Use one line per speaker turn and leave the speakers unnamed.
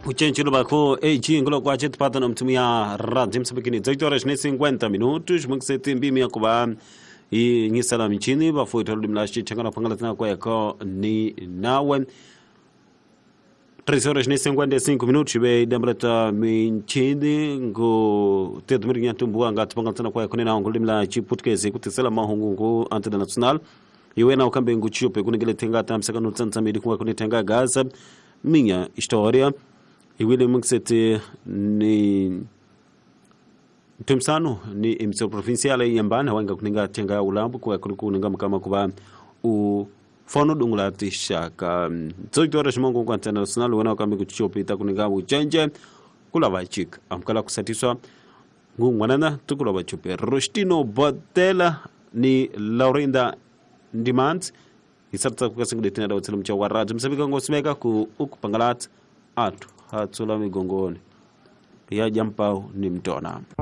ucenjelo bakho ag ngolo kwache tipata na mtumia radio msabikini 18 horas ni 50 minutos mukiseti mbimi yakuba inyisala michini bafuita lulimi la xichangana phangala tina kweko ni nawe 3 horas ni 55 minutos be dambrata minchini ngo tedo mirinya tumbuwa nga tipangala tina kweko ni nawe ngulimi la chiputkezi kutisela mahungu ngu antena national iwe na ukambe ngu chiupe kunigele tenga tamsaka no tsantsamedi kuwa kunitenga gaza minha história iwile mukiseti ni ntumsano ni emissão provincial aí yambana wanga kuninga tenga ya ulambo kuwa kuri kuninga mkama kuba u fono dungula tishaka 18 horas mongo kwa international wana wakambi kuchichopita kuninga uchenje kula bachik amkala kusatiswa ngungwanana tukula bachupe rostino botela ni laurinda ndimant isarta kukasingudetina da utsalam cha warad msabika ngosimeka ku ukupangalat atu hatsula migongoni ya jampau ni mtona